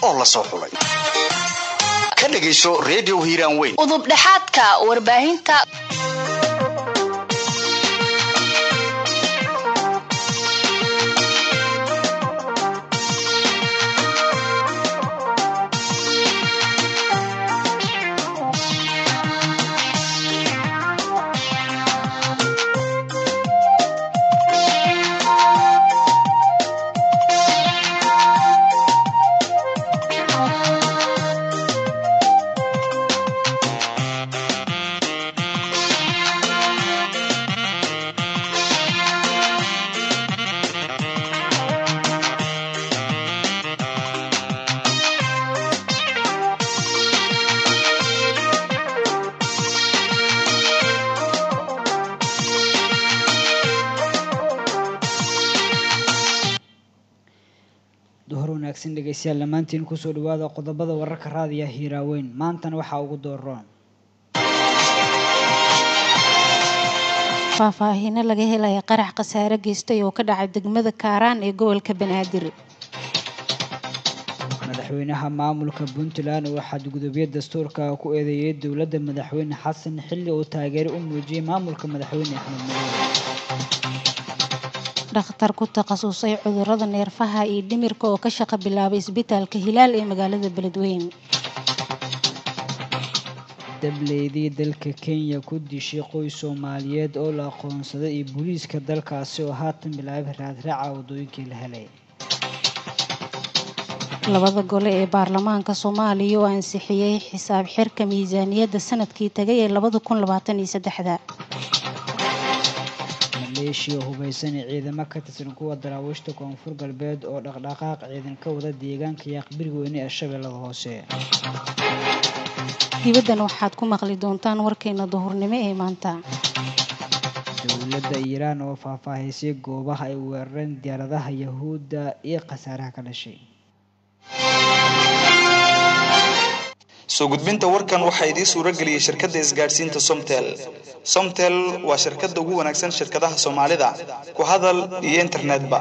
oo la soo xulay ka dhegayso redio hiiraan weyn udubdhexaadka warbaahinta duhur wanaagsan dhegeystayaal dhammaantiin kusoo dhawaada qodobada wararka raadiya hiiraaweyn maantana waxaa ugu dooroon faahfaahiino laga helaya qarax khasaare geystay oo ka dhacay degmada kaaraan ee gobolka banaadir madaxweynaha maamulka puntland oo xadgudubyo dastuurka ku eedeeyay dowladda madaxweyne xasan xilli uu taageero u muujiyey maamulka madaxweyne axmed madow dhakhtar ku takhasusay cudurada neerfaha iyo dhimirka oo ka shaqo bilaabay isbitaalka hilaal ee magaalada beledweyne dableydii dalka kenya ku dishay qoys soomaaliyeed oo la aqoonsaday iyo booliiska dalkaasi oo haatan bilaabay raadraaca waddooyinkii la helay labada gole ee baarlamaanka soomaaliya oo ansixiyey xisaab xirka miisaaniyadda sanadkii tagay ee labada kun labaatan iyo saddexda maleeshiya hubaysan ee ciidamo ka tirsan kuwa daraawiishta koonfur galbeed oo dhaqdhaqaaq ciidan ka wada deegaanka yaaqbiri weyne ee shabeellada hoose dibaddan waxaad ku maqli doontaan warkeena duhurnimo ee maanta dowladda iiraan oo faahfaahisay goobaha ay weerareen diyaaradaha yahuudda iyo khasaaraha ka dhashay soo gudbinta warkan waxaa idiin suuro geliyey shirkadda isgaadhsiinta somtel somtel waa shirkadda ugu wanaagsan shirkadaha soomaalida ku hadal iyo internetba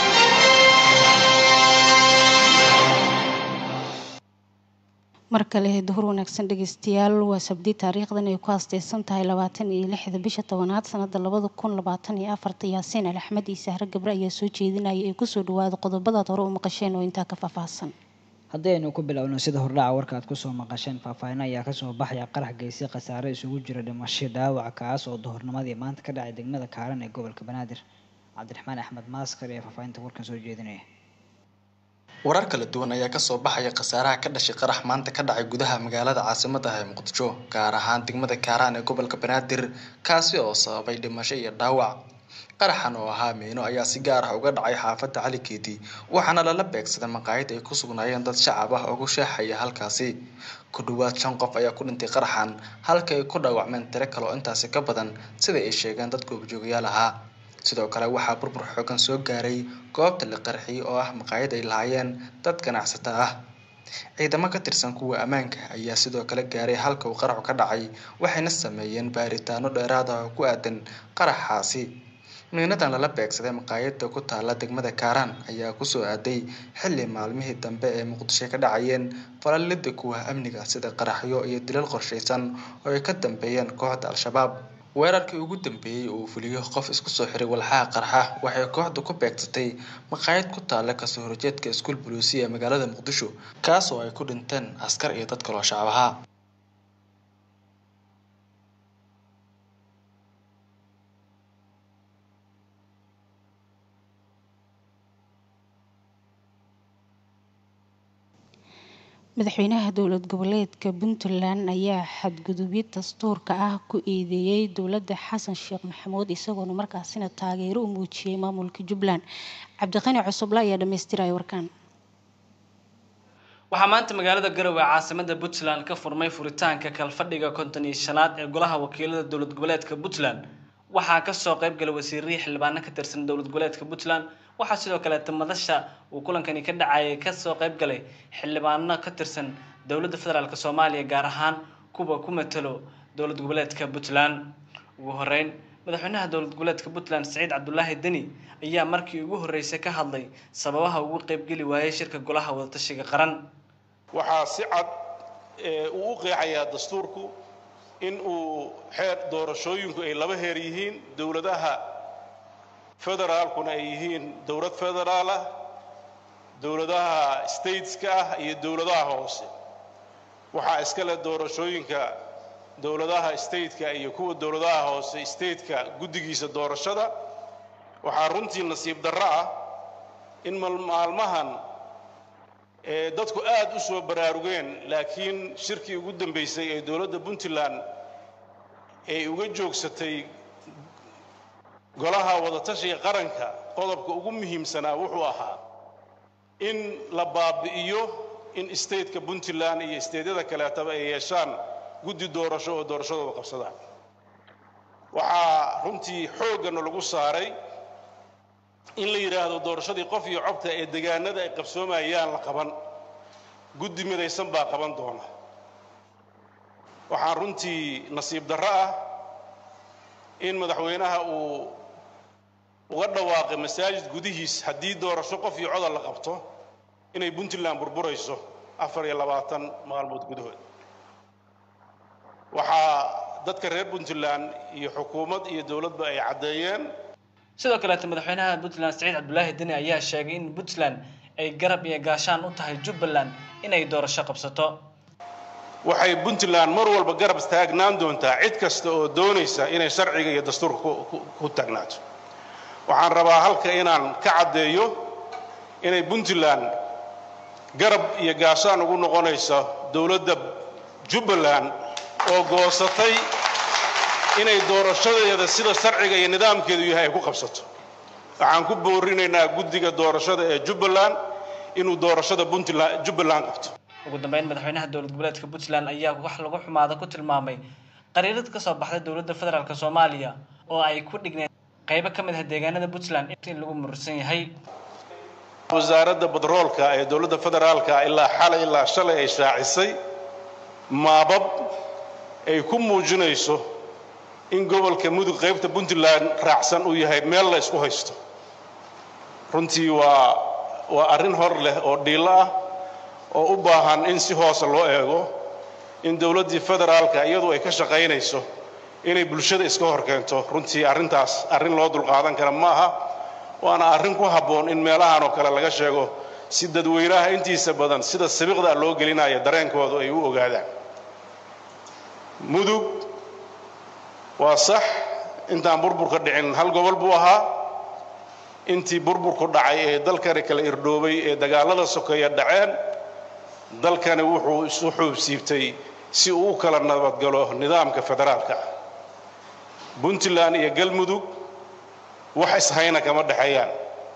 mar kale duhur wanaagsan dhegeystayaal waa sabdi taariikhdan ay ku haasteysan tahay labaatan iyo lixda bisha tobanaad sanada labada kun labaatan iyo afarta yaasiin al axmed iyo sahre gabre ayaa soo jeedinaya ee kusoo dhawaada qodobadaad hore u maqasheen oo intaa ka faahfaahsan haddii aynu ku bilowno sida hordhaca warka aad kusoo maqasheen faahfaahin ayaa kasoo baxaya qarax geysay khasaare isugu jira dhimasho dhaawac kaas oo duhurnimadii maanta ka dhacay degmada kaaran ee gobolka banaadir cabdiraxmaan axmed maaskar ee faahfaahinta warkan soo jeedinaya warar kala duwan ayaa kasoo baxaya khasaaraha ka dhashay qarax maanta ka dhacay gudaha magaalada caasimada ah ee muqdisho gaar ahaan degmada kaaraan ee gobolka banaadir kaasi oo sababay dhimasho iyo dhaawac qaraxan oo ahaa miino ayaa si gaar ah uga dhacay xaafadda cali keeti waxaana lala beegsaday maqaayad ay ku sugnaayeen dad shacab ah oo ku sheexaya halkaasi ku dhawaad shan qof ayaa ku dhintay qaraxan halka ay ku dhaawacmeen tiro kale oo intaasi ka badan sida ay sheegeen dad goobjoogayaal ahaa sidoo kale waxaa burbur xoogan soo gaaray goobta la qarxiyey oo ah maqaayad ay lahaayeen dad ganacsata ah ciidamo ka tirsan kuwa ammaanka ayaa sidoo kale gaaray halka uu qaraxu ka dhacay waxayna sameeyeen baaritaano dheeraad ah oo ku aadan qaraxaasi miinadan lala beegsaday maqaayada ku taala degmada kaaraan ayaa kusoo aaday xilli maalmihii dambe ee muqdisho ka dhacayeen falalida kuwa amniga sida qaraxyo iyo dilal qorshaysan oo ay ka dambeeyeen kooxda al-shabaab weerarkii ugu dambeeyey uu fuliyo qof isku soo xiray walxaha qarxa waxay kooxdu ku beegsatay maqaayad ku taala kasoo horjeedka iskuul buluusiya ee magaalada muqdisho kaas oo ay ku dhinteen askar iyo dad kaloo shacab ahaa madaxweynaha dowlad goboleedka puntland ayaa xadgudubyo dastuurka ah ku eedeeyey dowladda xasan sheekh maxamuud isagoona markaasina taageero u muujiyey maamulka jubbaland cabdiqani cusuble ayaa dhamaystiraya warkaan waxaa maanta magaalada garowe caasimada puntland ka furmay furitaanka kalfadhiga konton iyo shanaad ee golaha wakiilada dowlad goboleedka puntland waxaa kasoo qayb galay wasiirihii xildhibaano ka tirsan dowlad goboleedka puntland waxaa sidoo kaleeta madasha uu kulankani ka dhacayay kasoo qayb galay xildhibaano ka tirsan dowladda federaalk soomaaliya gaar ahaan kuwa ku matalo dowlad goboleedka puntland ugu horeyn madaxweynaha dowlad goboleedka puntland saciid cabdulaahi deni ayaa markii ugu horreysay ka hadlay sababaha ugu qeybgeli waayay shirka golaha wadatashiga qaran waxaa si cad uu u qeexayaa dastuurku in uu xeer doorashooyinku ay laba heer yihiin dowladaha federaalkuna ay yihiin dowlad federaal ah dowladaha stateska ah iyo dowladaha hoose waxaa iska leh doorashooyinka dowladaha stateka iyo kuwa dowladaha hoose stateka guddigiisa doorashada waxaa runtii nasiib darro ah in maalmahan ee dadku aad u soo baraarugeen laakiin shirkii ugu dambaysay ee dowladda puntland ay uga joogsatay golaha wadatashiga qaranka qodobka ugu muhiimsanaa wuxuu ahaa in la baabi'iyo in stateka puntland iyo stateyada kaleetaba ay yeeshaan guddi doorasho oo doorashadooda qabsadaan waxaa runtii xooggana lagu saaray in la yidhaahdo doorashadii qof iyo cobta ee degaanada ay qabsoomayaan la qaban guddi midaysan baa qaban doona waxaan runtii nasiib darro ah in madaxweynaha uu uga dhawaaqay masaajid gudihiis haddii doorasho qof iyo codal la qabto inay puntland burburayso afar iyo labaatan maalmood gudahood waxaa dadka reer puntland iyo xukuumad iyo dowladba ay caddeeyeen sidoo kaleeta madaxweynaha puntland saciid cabdulaahi deni ayaa sheegay in puntland ay garab iyo gaashaan u tahay jubbaland inay doorasho qabsato waxay puntland mar walba garab taagnaan doontaa cid kasta oo doonaysa inay sharciga iyo dastuurka ku taagnaato waxaan rabaa halka inaan ka caddeeyo inay puntland garab iyo gaashaan ugu noqonayso dowladda jubbaland oo goosatay inay doorashadeeda sida sharciga iyo nidaamkeedu yahay ay ku qabsato waxaan ku boorinaynaa guddiga doorashada ee jubbaland inuu doorashada puntland jubbaland qabto ugu dambeyn madaxweynaha dowlad goboleedka puntland ayaa wax lagu xumaada ku tilmaamay qariirad ka soo baxday dowladda federaalk soomaaliya oo ay ku dhigneed qaybo ka mid ah deegaanada puntland in lagu murursan yahay wasaaradda badroolka ee dowladda federaalka ilaa xalay ilaa shalay ay shaacisay maabab ay ku muujinayso in gobolka mudug qaybta puntland raacsan uu yahay meel la isku haysto runtii waa waa arrin hor leh oo dhiilo ah oo u baahan in si hoose loo eego in dowladdii federaalka iyadu ay ka shaqaynayso inay bulshada iska hor keento runtii arrintaas arrin loo dulqaadan kara ma aha waana arrin ku habboon in meelahan oo kale laga sheego si dadweynaha intiisa badan sida sabiqda loo gelinayo dareenkoodu ay u ogaadaan mudug waa sax intaan burburka dhicin hal gobol buu ahaa intii burburku dhacay ee dalkani kala irdhoobay ee dagaallada sokeeya dhaceen dalkani wuxuu isu xuubsiibtay si uu u kala nabadgalo nidaamka federaalka ah puntland iyo galmudug wax ishayna kama dhexeeyaan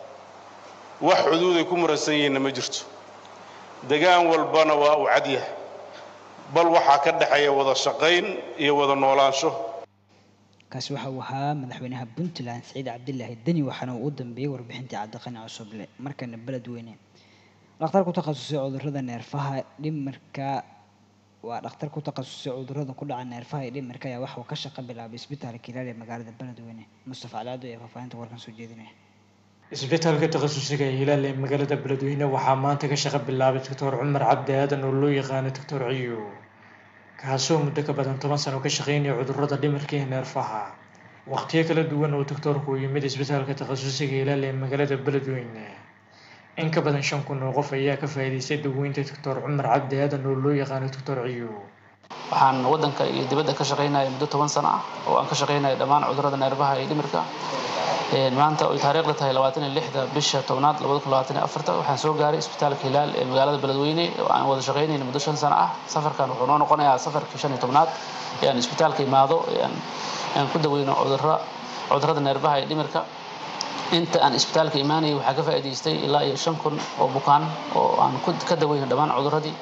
wax xuduuday ku muransan yihiinna ma jirto degaan walbana waa uu cadyah bal waxaa ka dhexeeya wada shaqayn iyo wada noolaansho kaasi waxa uu ahaa madaxweynaha puntland saciid cabdilaahi deni waxaana uu u dambeeyey warbixintii cabdiqani cusuble markana beledweyne dhakhtar ku takhasusay cudurrada neerfaha dhimirka waa dhakhtar ku takhasusay cudurrada ku dhaca neerfaha iyo dhimirka ayaa waxa uu ka shaqo bilaabay isbitaalka hilaal ee magaalada beledweyne mustafa calaado ayaa faahfaahinta warkan soo jeedinaya isbitaalka takhasusiga ee hilaal ee magaalada beledweyne waxaa maanta ka shaqo bilaabay doctor cumar cabdi aadan oo loo yaqaano doctor ciyo kaasoo muddo ka badan toban sano ka shaqeynaya cudurrada dhimirka iyo neerfaha waqtiyo kala duwan oo doctoorku u yimid isbitaalka takhasusiga hilaal ee magaalada beledweyne in ka badan shan kun oo qof ayaa ka faa'iidaystay daweynta doctor cumar cabdi aadan oo loo yaqaano doctor ciyo waxaan waddanka iyo dibadda ka shaqaynaya muddo toban sano ah oo aan ka shaqaynaya dhammaan cudurrada neerfaha iyo dhimirka maanta oy taariikhda tahay labaatan iyo lixda bisha tobnaad labada kun labaatan iyo afarta waxaan soo gaaray isbitaalka hilaal ee magaalada beledweyne oo aan wada shaqaynayna muddo shan sano ah safarkan wuxuu noo noqonayaa safarkii shan iyo tobnaad ee aan isbitaalka imaado ee aan ku daweyno cudurra cudurrada neerfaha iyo dhimirka inta aan isbitaalka imaanayay waxaa ka faa'iidaystay ilaa iyo shan kun oo bukaan oo aan ka daweyno dhammaan cudurradii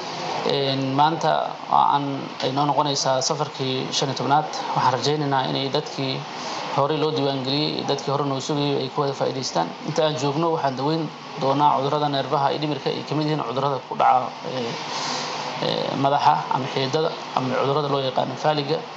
maanta aan ay noo noqonaysaa safarkii shan iyo tobnaad waxaan rajaynaynaa inay dadkii horey loo diiwaangeliyey dadkii hore noo sugayay ay ku wada faa'iidaystaan inta aan joogno waxaan daweyn doonaa cudurrada neerfaha iyo dhimirka ay kamid yihiin cudurrada ku dhaca madaxa ama xiidada ama cudurrada loo yaqaano faaliga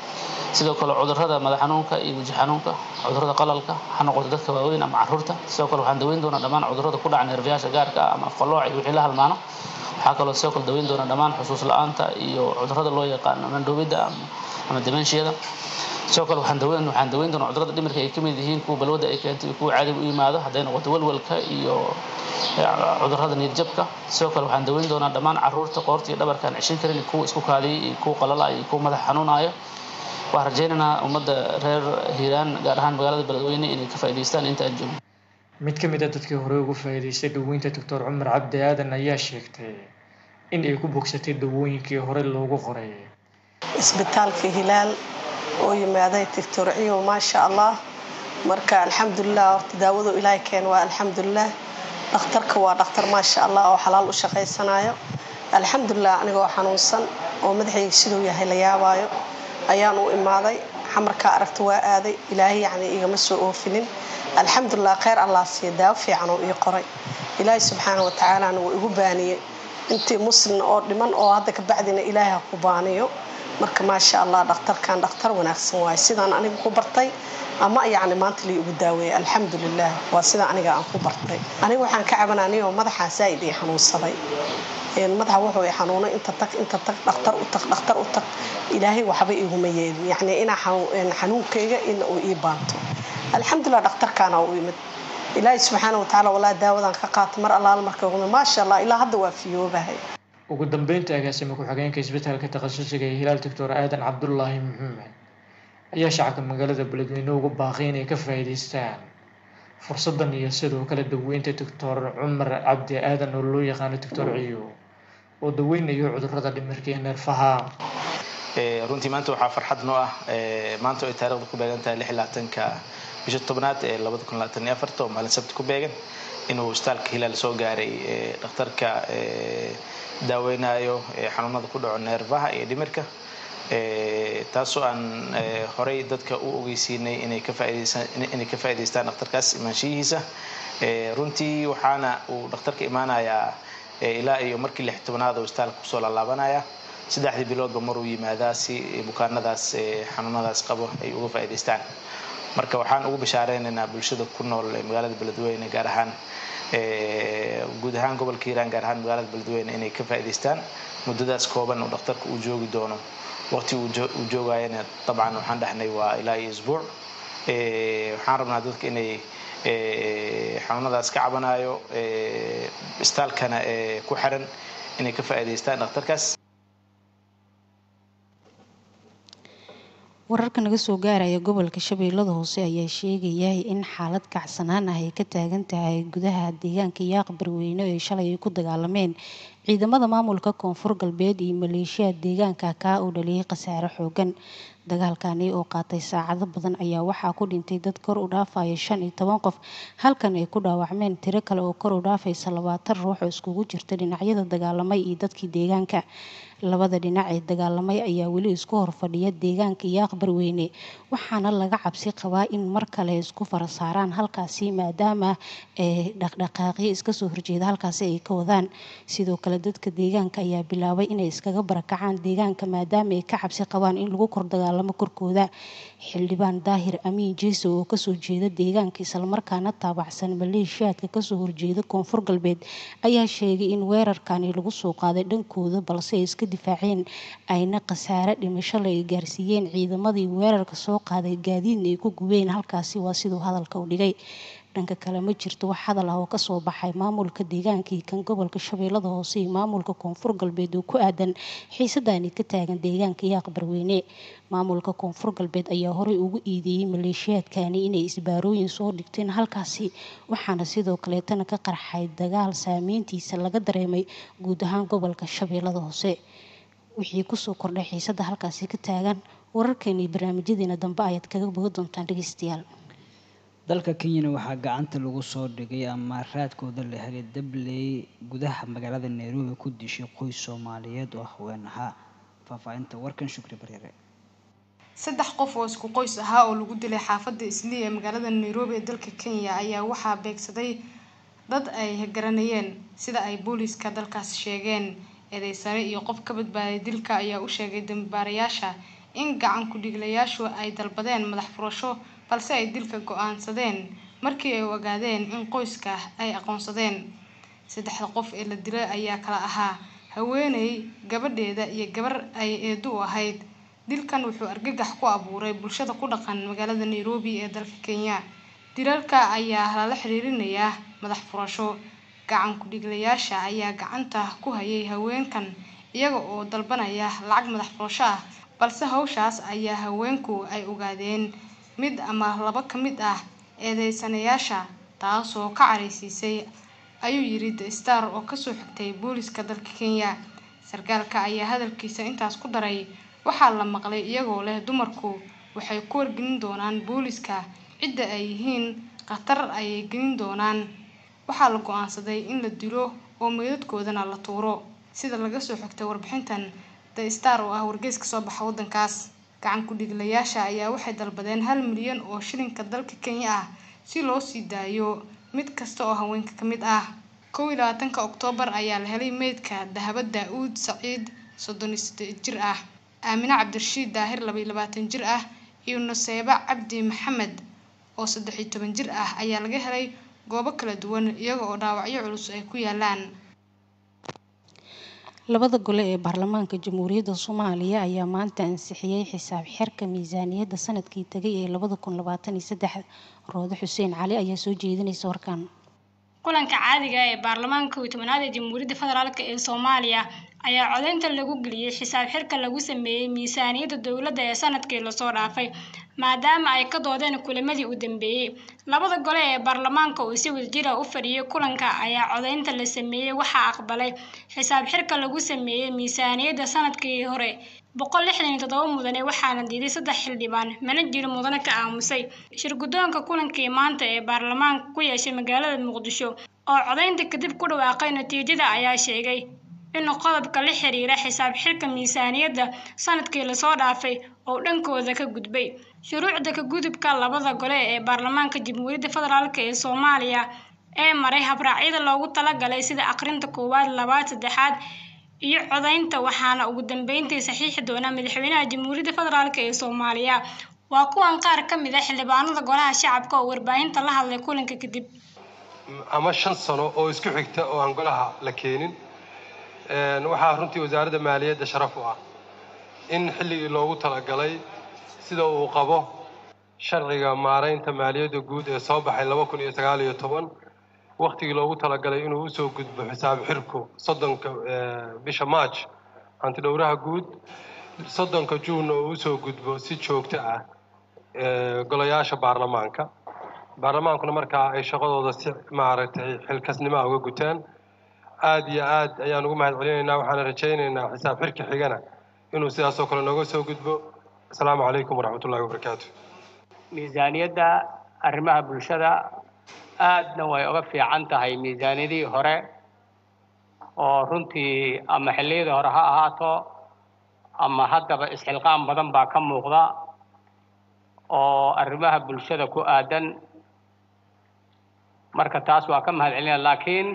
sidoo kale cudurrada madax xanuunka iyo weji xanuunka cudurrada qalalka ha noqoto dadka waaweyn ama caruurta sidoo kale waxaan daweyn doonaa dhammaan cudurrada ku dhaca neerfayaasha gaarka ah ama fallooc iyo wixii la halmaano waxaa kaloo sidoo kale daweyn doonaa dhammaan xusuus la-aanta iyo cudurrada loo yaqaano mandhoobidda ama demenshiyada sidoo kale waxaan daweyn waxaan daweyn doonaa cudurrada dhimirka ay ka mid yihiin kuwa balwada ay keentay iyo kuwa caadiga u yimaado hadday noqoto walwalka iyo cudurrada niyadjabka sidoo kale waxaan daweyn doonaa dhammaan caruurta qoorta iyo dhabarka aan ceshin karin kuwa isku kaadiyay iyo kuwa qalala iyo kuwa madax xanuunaya waxaan rajaynaynaa ummadda reer hiiraan gaar ahaan magaalada beledweyne inay ka faa'iidaystaan inta aan joogno mid ka mid a dadkii hore ugu faa'iidaystay daweynta doctor cumar cabdi aadan ayaa sheegtay in ay ku bogsatay dawooyinkii hore loogu qoray isbitaalka hilaal oo yimaaday doctor ciyow maasha allah marka alxamdulilah horta daawadu ilaahay keen waa alxamdulilah dhakhtarka waa dhakhtar maasha allah oo xalaal u shaqaysanayo alxamdulilah anigoo xanuunsan oo madaxayga siduu yahay la yaabaayo ayaan u imaaday xamarkaa aragta waa aaday ilaahay yacni igama soo oofinin alxamdulilah kheyr allah siiya daawo fiican oo ii qoray ilaahay subxaana wa tacaalana wuu igu baaniyey intii muslin oo dhiman oo hadda ka bacdina ilaahay ha ku baaniyo marka maasha allah dhakhtarkan dhakhtar wanaagsan waaye sidaan aniga ku bartay ama yacni maanta lii ugu daaweeyay alxamdulilah waa sida aniga aan ku bartay aniga waxaan ka cabananiyoo madaxaa zaa'id ii xanuunsaday madaxa wuxuu i xanuunay inta tag inta tag dhakhtar u tag dhakhtar u tag ilaahay waxba iguma yeelin yacni inaa xanuunkayga in uu ii baanto alxamdulilah dhakhtarkaana u imid ilaahay subxaana watacaala walaa daawadan ka qaata mar allaala marka ugu maasha allah ilaa hadda waa fiyoobahay ugu dambeynta agaasima ku-xigeenka isbitaalka takhasusiga ee hilaal doctor aadan cabdulaahi maxamed ayaa shacabka magaalada beledweyne ugu baaqay inay ka faa'iidaystaan fursadan iyo sidoo kale daweynta doctor cumar cabdi aadan oo loo yaqaano doctor ciyo oo daweynayo cudurrada dhimirka iyo neerfaha runtii maanta waxaa farxad noo ah maanta oo ay taarikhda ku beegan tahay lix labaatanka bisha tobnaad ee labada kun labaatan iyo afarta oo maalin sabti ku beegan inuu isbitaalka hilaal soo gaaray dhakhtarka daaweynayo xanuunada ku dhaco neerfaha iyo dhimirka taasoo aan horey dadka u ogeysiinay inay ka faaideysainay ka faa'idaystaan dhakhtarkaas imaanshiyihiisa runtii waxaana uu dhakhtarka imaanayaa ilaa iyo markii lix tobnaad oo isbitaalka kusoo laalaabanaya saddexdii biloodba maruu yimaadaa si bukaanadaas xanuunadaas qabo ay uga faa'idaystaan marka waxaan ugu bashaareynayna bulshada ku nool magaalada beledweyne gaar ahaan guud ahaan gobolka hiiraan gaar ahaan magaalada beledweyne inay ka faa'idaystaan muddadaas kooban oo dhakhtarka uu joogi doono waqti uu joogayana dabcan waxaan dhahnay waa ilaa iyo isbuuc waxaan rabnaa dadka inay xanuunadaas ka cabanayo istaalkana ku xiran inay ka faa'idaystaan dhakhtarkaas wararka naga soo gaaraya gobolka shabeellada hoose ayaa sheegaya in xaalad kacsanaan ah ay ka taagan tahay gudaha deegaanka yaaq barweyne ee shalay ay ku dagaalameen ciidamada maamulka koonfur galbeed iyo maleeshiyaad deegaanka kaa uu dhaliyay khasaare xoogan dagaalkani oo qaatay saacado badan ayaa waxaa ku dhintay dad kor u dhaafaya shan iyo toban qof halkan ay ku dhaawacmeen tiro kale oo kor u dhaafaysa labaatan ruux oo iskugu jirta dhinacyada dagaalamay iyo dadkii deegaanka labada dhinac ee dagaalamay ayaa weli isku horfadhiya deegaanka yaaq barweyne waxaana laga cabsi qabaa in mar kale isku fara saaraan halkaasi maadaama dhaqdhaqaaqyo iskasoo horjeeda halkaasi ay ka wadaan sidoo kale dadka deegaanka ayaa bilaabay inay iskaga barakacaan deegaanka maadaama ay ka cabsi qabaan in lagu kor dagaalamo korkooda xildhibaan daahir amiin jeeso oo kasoo jeeda deegaanka islamarkaana taabacsan maleeshiyaadka kasoo horjeeda koonfur galbeed ayaa sheegay in weerarkani lagu soo qaaday dhankooda balse ay iska difaaceen ayna khasaare dhimasho la ay gaarsiiyeen ciidamadii weerarka soo qaaday gaadiidna ay ku gubeen halkaasi waa siduu hadalka u dhigay dhanka kale ma jirto wax hadal ah oo kasoo baxay maamulka deegaankii kan gobolka shabeellada hoose iyo maamulka koonfur galbeed oo ku aadan xiisadani ka taagan deegaanka yaaq barweyne maamulka koonfur galbeed ayaa horey ugu iideeyey maleeshiyaadkani inay isbaarooyin soo dhigteen halkaasi waxaana sidoo kaleetana ka qarxay dagaal saameyntiisa laga dareemay guud ahaan gobolka shabeellada hoose wixii kusoo kordhay xiisada halkaasi ka taagan wararkeeni iyo barnaamijyadeena dambe ayaad kaga bogi doontaan dhegeystayaal dalka kenyana waxaa gacanta lagu soo dhigay ama raadkooda la helay dabley gudaha magaalada nairobi ku dishay qoys soomaaliyeed oo haween ahaa faahfaahinta warkan shukri bareere saddex qof oo isku qoys ahaa oo lagu dilay xaafadda islii ee magaalada nairobi ee dalka kenya ayaa waxaa beegsaday dad ay garanayeen sida ay booliiska dalkaas sheegeen eedeysare iyo qof ka badbaaday dilka ayaa u sheegay dambibaarayaasha in gacan ku-dhiglayaashu ay dalbadeen madax furasho balse ay dilka go-aansadeen markii ay ogaadeen in qoyska ay aqoonsadeen saddexda qof ee la dilay ayaa kala ahaa haweeney gabadheeda iyo gabar ay eedo u ahayd dilkan wuxuu argagax ku abuuray bulshada ku dhaqan magaalada nairobi ee dalka kenya dilalka ayaa lala xiriirinayaa madax furasho gacan ku-dhiglayaasha ayaa gacanta ku hayay haweenkan iyaga oo dalbanaya lacag madax furasho ah balse hawshaas ayaa haweenku ay ogaadeen mid ama laba ka mid ah eedeysanayaasha taasoo ka caraysiisay ayuu yiri the star oo kasoo xigtay booliska dalka kenya sarkaalka ayaa hadalkiisa intaas ku daray waxaa la maqlay iyagoo leh dumarku waxay ku wargelin doonaan booliska cidda ay yihiin khatar ayay gelin doonaan waxaa la go-aansaday in la dilo oo meydadkoodana la tuuro sida laga soo xigtay warbixintan the star oo ah wargeys kasoo baxa waddankaas gacan ku-dhiglayaasha ayaa waxay dalbadeen hal milyan oo shilinka dalka kenya ah si loo sii daayo mid kasta oo haweenka ka mid ah kow iyo labaatanka oktoobar ayaa la helay meydka dahaba daa-uud saciid soddon iyo siddeed jir ah aamine cabdirashiid daahir laba iyo labaatan jir ah iyo nuseeba cabdi maxamed oo saddex iyo toban jir ah ayaa laga helay goobo kala duwan iyaga oo dhaawacyo culus ay ku yaalaan labada gole ee baarlamaanka jamhuuriyadda soomaaliya ayaa maanta ansixiyey xisaab xirka miisaaniyadda sanadkii tegay ee labada kun labaatan iyo saddex roode xuseen cali ayaa soo jeedinaysa warkan kulanka caadiga ee baarlamaanka kow iyo tobanaad ee jamhuuriyadda federaalk ee soomaaliya ayaa codeynta lagu geliyey xisaab xirka lagu sameeyey miisaaniyadda dowladda ee sanadkii lasoo dhaafay maadaama ay ka doodeen kulamadii u dambeeyey labada gole ee baarlamaanka oo si wadajira u fadhiyay kulanka ayaa codeynta la sameeyey waxaa aqbalay xisaab xirka lagu sameeyey miisaaniyadda sanadkii hore boqol lixdan iyo toddoba mudane waxaana diiday saddex xildhibaan mana jiro mudane ka aamusay shirguddoonka kulankii maanta ee baarlamaanka ku yeeshay magaalada muqdisho oo codeynta kadib ku dhawaaqay natiijada ayaa sheegay in qodobka la xiriira xisaab xirka miisaaniyadda sanadkii lasoo dhaafay oo dhankooda ka gudbay shuruucda ka gudubka labada gole ee baarlamaanka jamhuuriyadda federaalk ee soomaaliya ee maray habraacyada loogu talagalay sida aqrinta koowaad labaad saddexaad iyo codeynta waxaana ugu dambeyntii saxiixi doona madaxweynaha jamhuuriyadda federaalk ee soomaaliya waa kuwan qaar ka mid a xildhibaanada golaha shacabka oo warbaahinta la hadlay kulanka kadib ama shan sano oo isku xigta oo aan golaha la keenin waxaa runtii wasaaradda maaliyadda sharaf u ah in xilligii loogu talagalay sida uu qabo sharciga maaraynta maaliyadda guud ee soo baxay laba kun iyo sagaal iyo toban waktigii loogu talagalay inuu usoo gudbo xisaab xirku soddonka bisha march hantidhowraha guud soddonka juunna uu usoo gudbo si joogto ah golayaasha baarlamaanka baarlamaankuna markaa ay shaqadooda si maaragtay xilkasnimoa uga gutaan aada iyo aad ayaan ugu mahad celinaynaa waxaana rajaynaynaa xisaab xirka xigana inuu sidaasoo kale nooga soo gudbo asalaamu calaykum waraxmatullahi wabarakaatu miisaaniyadda arrimaha bulshada aadna way uga fiican tahay miisaaniyadihii hore oo runtii ama xilliyadii hore ha ahaato ama haddaba isxilqaan badan baa ka muuqda oo arrimaha bulshada ku aadan marka taas waa ka mahad celinaya laakiin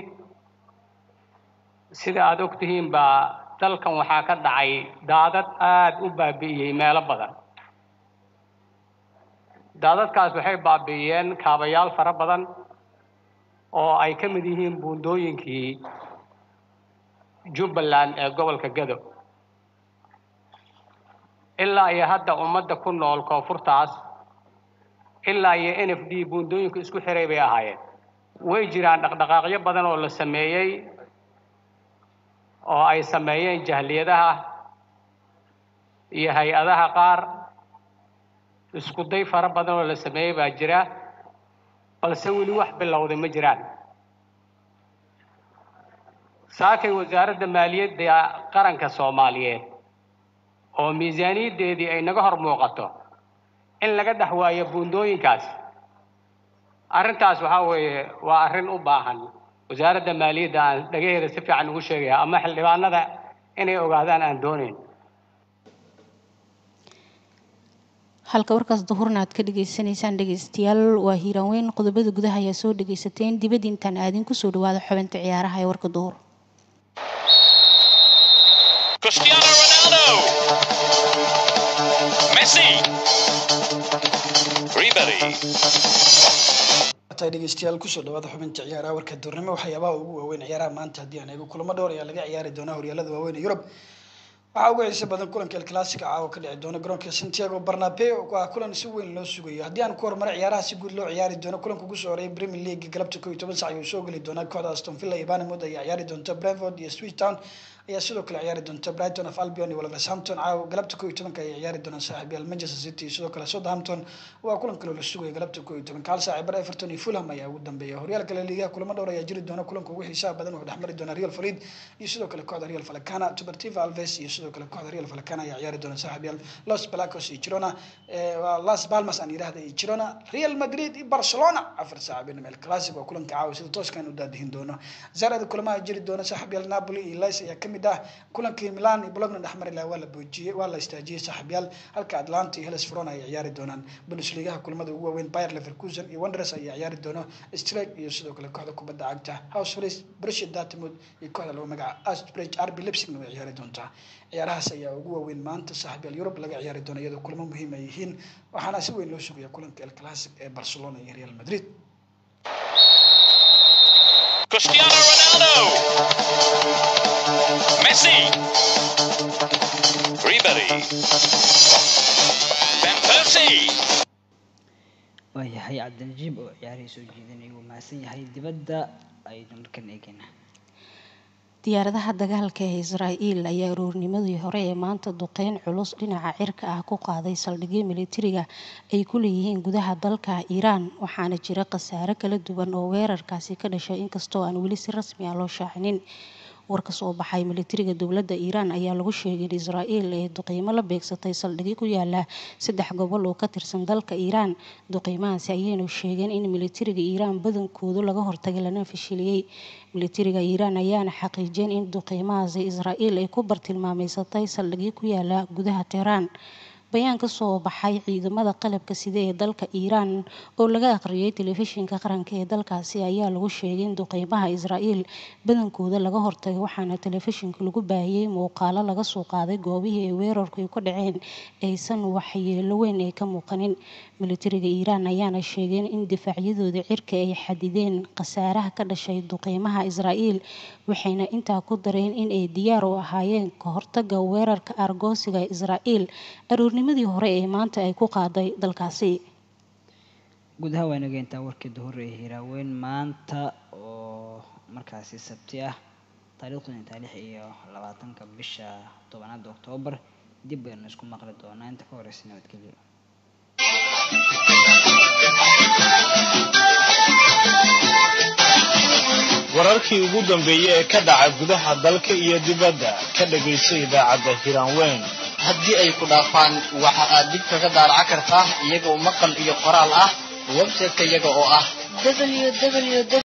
sida aada og tihiin baa dalkan waxaa ka dhacay daadad aada u baabi'iyey meelo badan daadadkaas waxay baabi'iyeen kaabayaal fara badan oo ay ka mid yihiin buundooyinkii jubbaland ee gobolka gado ilaa iyo hadda ummadda ku nool koonfurtaas ilaa iyo n f d buundooyinka isku xiray bay ahaayeen way jiraan dhaqdhaqaaqyo badan oo la sameeyey oo ay sameeyeen jahliyadaha iyo hay-adaha qaar isku day fara badan oo la sameeyey baa jira balse weli wax bilowday ma jiraan saakay wasaaradda maaliyadda qaranka soomaaliyeed oo miisaaniyaddeedii ay naga hor muuqato in laga dhex waayo buundooyinkaas arrintaas waxaa weeye waa arrin u baahan wasaaradda maaliyadda aan dhagaheeda si fiican ugu sheegaya ama xildhibaanada inay ogaadaan aan doonayn halka warkaas duhurna aad ka dhagaysanaysaan dhegaystayaal waa hiiraan qodobada gudaha ayaa soo dhagaysateen dibadda intaan aadin kusoo dhawaada xubinta ciyaaraha ee warka duhur tay dhegeystayaal kusoo dhawaada xubinta ciyaaraha warka duurnimo waxyaabaha ugu waaweyn ciyaaraha maanta haddii aan eego kulamo dhowr ayaa laga ciyaari doonaa horyaalada waaweyn ee yurub waxaa ugu xiisa badan kulanka el clasica caawa ka dhici doona garoonka santiago barnabe waa kulan si weyn loo sugayo haddii aan ku horumaro ciyaaraha si guud loo ciyaari doono kulanka ugu soo horeeyay premier league galabta koo iyo toban sac ayuu soo geli doonaa kooxda aston villa iyo banamod ayaa ciyaari doonta brentford iyo sweet town ayaa sidoo kale ciyaari doonta brighton of albion iyo wolverhampton caawa galabta koo iyo tobanka ayay ciyaari doonaan saaxiibayaal manchester city iyo sidoo kale southampton waa kulan kaloo la sugaya galabta koo iyo tobanka hal saaci bar everton iyo fulham ayaa ugu dambeeya horyaalka la liigaha kulamo dhowr ayaa jiri doona kulanka ugu xiisaha badan wuxuu dhexmari doona real falid iyo sidoo kale kooxda real falcana tubertiva alves iyo sidoo kale kooxda real falcana ayaa ciyaari doona saaxiibayaal los blacos iyo girona las palmas aan yidhahda iyo girona real madrid iyo barcelona afar saac beenama el clasic waa kulanka caawa sida tooskan u daadihin doono zaarada kulamaha jiri doona saaxiibayaal napoli iyo lice ayaa kamid ah kulankii milan iyo bologna dhexmari laha waa la boojiyey waa la istaajiyey saaxiibayaal halka atlanta iyo hellas verona ay ciyaari doonaan bundesligaha kulamada ugu waaweyn bayer leverkusen iyo wanderers ayaa ciyaari doono strake iyo sidoo kale kooxda kubadda cagta house race borussia dortmund iyo kooxda lagu magaca astbridge rb leipzigna way ciyaari doontaa ciyaarahaas ayaa ugu waaweyn maanta saaxiibayaal yurub laga ciyaari doono iyadoo kulamo muhiim ay yihiin waxaana si weyn loo sugaya kulanka el clasic ee barcelona iyo real madrid Cristiano Ronaldo. Messi. Ribery. Van Persie. waayahay cabdinajiib oo ciyaarihii soo jeedinaya wuu mahadsan yahay dibadda aynu markan eegayna diyaaradaha dagaalka ee israa'iil ayaa aroornimadii hore ee maanta duqeyn culus dhinaca cirka ah ku qaaday saldhigyo militariga ay ku leeyihiin gudaha dalka iiraan waxaana jira khasaare kala duwan oo weerarkaasi ka dhashay inkastoo aan weli si rasmi ah loo shaacinin war ka soo baxay militariga dowladda iiraan ayaa lagu sheegay in israa'iil ay duqeymo la beegsatay saldhigyo ku yaala saddex gobol oo ka tirsan dalka iiraan duqeymahaasi ayaynu sheegeen in militariga iiraan badankoodu laga hortagay lana fashiliyey militariga iiraan ayaana xaqiijiyeen in duqeymahaasi israa'iil ay ku bartilmaameysatay saldhigyo ku yaala gudaha tehraan bayaan ka soo baxay ciidamada qalabka sida ee dalka iiraan oo laga akhriyay telefishinka qaranka ee dalkaasi ayaa lagu sheegay in duqeymaha israa'iil badankooda laga hortagay waxaana telefishinka lagu baahiyey muuqaalo laga soo qaaday goobihii ay weerarku ay ka dhaceen aysan waxyeelo weyn ay ka muuqanin militariga iiraan ayaana sheegeen in difaacyadooda cirka ay xadideen khasaaraha ka dhashay duqeymaha israa'iil waxayna intaa ku dareen in ay diyaar u ahaayeen ka hortaga weerarka argoosiga israa'iil aroornimadii hore ee maanta ay ku qaaday dalkaasi guud ahaan waa nageyntaa warkii duhur ee hiraaweyn maanta oo markaasi sabti ah taariikhdu intaa lix iyo labaatanka bisha tobanaad oktoobar dib baynu isku maqli doonaa inta ka horeysa nabadgelyo wararkii ugu dambeeyey ee ka dhaca gudaha dalka iyo dibadda ka dhagayso idaacadda hiraanweyn haddii ay ku dhaafaan waxa aad dib kaga daaraca kartaa iyagoo maqal iyo qoraal ah website-ka iyaga oo ah www